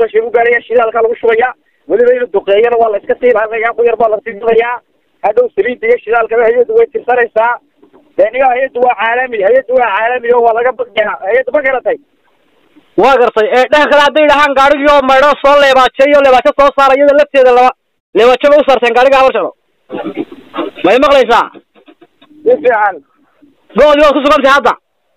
doqoshay u gaaraya shidaalka lagu shubaya weliba inuu duqeeyana waa la iska sii laalayaa ku yar baa la sii dudayaa hadhow saliidda iyo shidaalkaba hay-addu way tirsanaysaa deniga hay-addu waa caalami hay-addu waa caalami oo waa laga baqyaa hay-addu ma garatay waa gartay ee dhanka kale hadday dhahaan gaadhigii oo maydho soo leebaajeeyo leebaajo soo saara iyada lafteeda laba leebaajo ba u saarteen gaadhiga habar jeclo may maqlaysaa si fiican go-dii waad ku sugantay hadda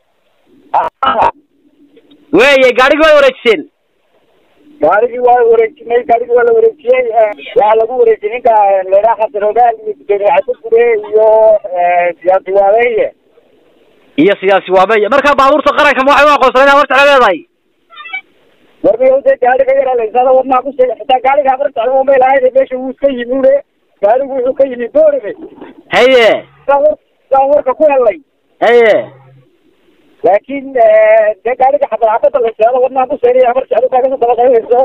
weeye gaadhigii waad wareejiseen gaarigii waa wareejinay gaarigii waa la wareejiyey waxaa lagu wareejiyey ninka leeraa xasan ogaal iyo gudoomiye cabdikure iyo siyaasi waabeeye iyo siyaasi waabeeye marka baabuurta qaranka ma waxay u aqoonsaneen habar jeclo leedahay warmiyow dee gaariga yara laysada wadnaa ku sheegay xitaa gaariga habar jeclo umay lahayd meesha wuu iska yimi ule gaarigu wuxuu ka yimi boorame haye saan war saan warka ku helay haye laakiin dee gaariga xabad xabada laysada wadnaa ku sheegay habar jeclo baa kasoo dabaqaynayso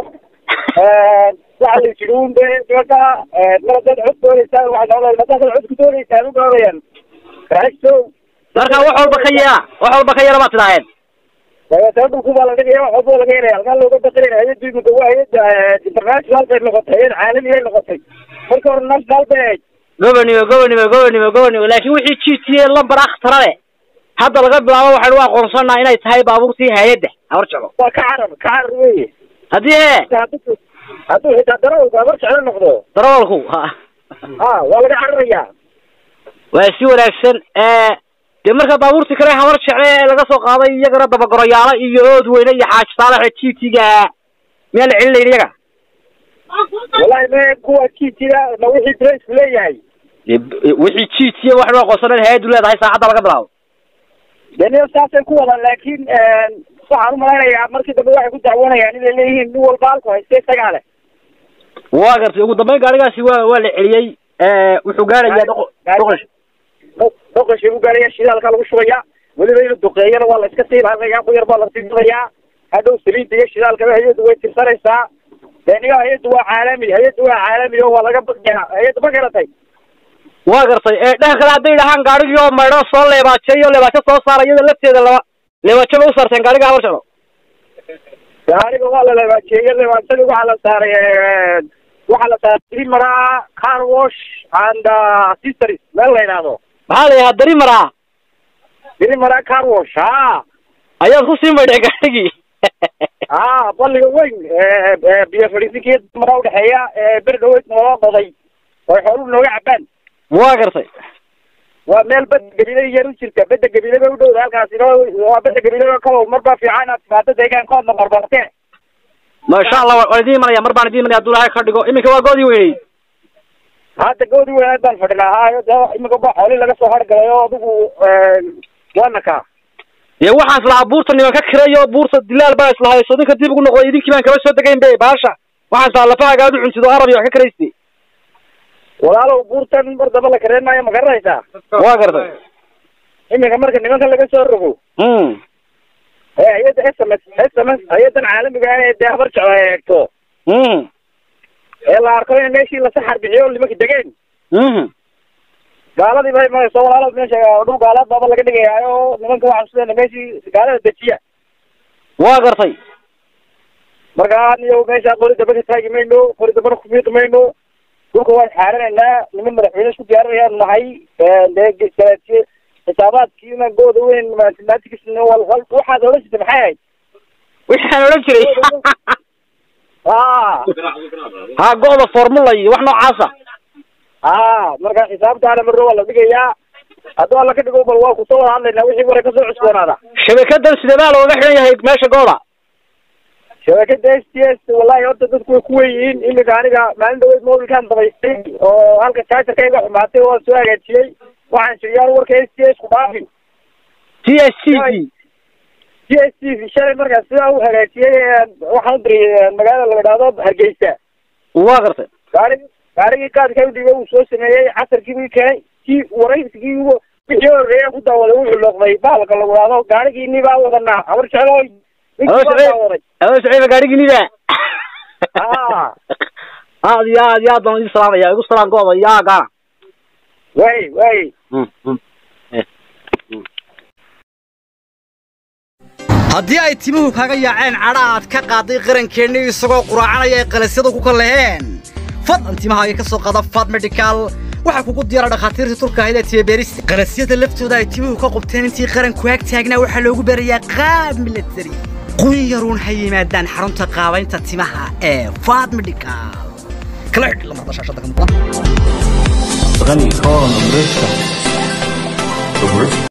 waxa la jiri un de nimanka mar haddaad cod doonaysaan waxay noqdeen haddaad cod ku doonaysaan u gaadayaan raagsow marka wax walba ka yara wax walba ka yara baad tidhaaheen dabeetana dhulku baa la dhigaya wax walba laga helaya halkaa looga baqinaya hay-addu imika waa hay-adda international bay noqotay hay-ad caalami ay noqotay marka hore national bay ahayd gobonimo gobonimo gobonimo gobonimo laakiin wixii g t a lambar akhtara leh hadda laga bilaabo waxaynu u aqoonsanaa inay tahay baabuurtii hay-adda habar jeclo waa ka carar ka carar weye haddii he hadduu hadduu xitaa darawalku habar jeclo noqdo darawalku ha ha waa laga cararayaa waa si wanaagsan dee marka baabuurtii kale habar jecle ee laga soo qaaday iyagana dabagoroyaalo iyo ood weyne iyo xaaji saalax g t ga miyaa la celinayn iyaga wallahi me kuwa kiitiga ma wixii braceku leeyahay dee wixii g t a waxaynu aqoonsaneen hay-addu leedahay saacadda laga bilaabo deniyo saasay ku wadaan laakiin waxaan umalaynayaa markii dambe waxay ku dacwanayaan inay leeyihiin nin walba halku hayste isagaa leh waa gartay ugu dambeyn gaadhigaasi waa waa la celiyey wuxuu gaarayaa doqo doqosh doqoshay u gaaraya shidaalka lagu shubaya weliba inuu duqeeyana waa la iska sii laalayaa ku yar baa la sii dudayaa hadhow saliidda iyo shidaalkaba hay-addu way tirsanaysaa deniga hay-addu waa caalami hay-addu waa caalami oo waa laga baqyaa hay-addu ma garatay waa gartay ee dhanka kale hadday dhahaan gaadhigii oo maydho soo leebaajeeyo leebaajo soo saara iyada lafteeda laba leebaajo ba u saarteen gaadhiga habar jeclo gaariga waa la leebaajeeyey leebaajadii waxaa la saaray waxaa la saaray trimara car wash and sisters meel la yidhaahdo maxaa la yidhaha dari maraa trimara car wash ha ayaad ku sii maydheen gaadhigii ha balliga weyn biyo fadhiisinkii mara udhexeeya beri dhaweyd nooga qoday oy xooluhu nooga cabaan waa gartay waa meel bada gabilada yar u jirta bada gabile bay u dhowda halkaasina waa bada gabile kalo mar baa fiican inaad timaado deegaankoodna barbartee masha allah waan idiin imanaya mar baan idiin imanaya hadduu ilahay ka dhigo iminka waa goodii weyney hadda goodi weynaad baan fadhinaa haayo de imika ba xooli laga soo hargalay oo adigu waana kaa dee waxaan islahaa buurta niman ka kirayo buurta dilaal baa islahayso ninka dib ugu noqday idinkii baan kaba soo degayn be baasha waxaan islahaa lafahaaga aad u cuntido arab iyo wax ka karaystay walaalow buurtan mar daba la kareen maayo ma garanaysaa waa gartay iminka marka nimanka laga soo rogo mm ee hay-adda s m s s m s hay-adan caalamiga ah ee dee habar jeclo ay eegto mm ee la arko in meeshii lasa xarbixiyo nimanka degeen mhm gaaladii bay marayso walaalo meesha dhul gaalaad baaba laga dhigayaayo nimanka waxaan isleena meeshii gaalada dejiya waa gartay marka niyo meesha qori daba ka taagi mayno qori dabana kufiiqi mayno dhulka waan xaaranaynaa niman madaxweyne isku diyaarinayaan nahay dee salaatiye xisaabaadkiina gooda weyn mathematics waxaad odhan jirta maxay ahayd waxaan odhan jiray ha ha go'da formula iyo wax noocaasa ha marka xisaabtaana marro waa la dhigayaa hadduu alla ka dhigo bal waa kusoo wada hadlaynaa wixii wara kasoo cusboonaada shabakadan sidebaa looga xidhan yahay meesha gooda shabakada s t s wallahi horta dadku way ku wen yihiin iminka aniga maalin dhaweyd mobilkaan dabaystay oo halka jaajarka iga xumaatay oo soo hagaajiyey waxaan shiriyaan warka s t s ku dhaafin t s t v t s t v shalay markaas sidaa u hagaajiyey waxaan u diriyay magaalada la idhaahdo hargeysa waa gartay gaarigi gaarigii kaadka udhiga uu soo sameeyey casarkii buu keenay kii waraysigii wixii horeeya ku daawaday wuxuu looqday bahalka lagu idhaahdo gaarigiini baa wadanaa habar jeclooy ninkii baa daawaday adoo siciiba gaadhiginida ah aad iyo aad iyo aad baan idin salaamaya igu salaam gooda iyo aagaana way way Mm, mm. haddii ay timuhu kaga yaaceen cadha aad ka qaaday qarankeenni isagoo quraacanaya ay qalasyadu ku kalleheen fadlan timahaaga ka soo qaada fad medical waxaa kugu diyaara dhakhaatiirtii turka ahayd ee tiyabeerista qalasyada laftooda ay timuhu ka qubteen intii qaranku ag taagnaa waxaa loogu barayaa qaab milatari qun yaruun ha yimaadaan xarunta qaabaynta timaha ee fad medical kala xidhi lamarda shaashada ka muuqda غني كون ومرشة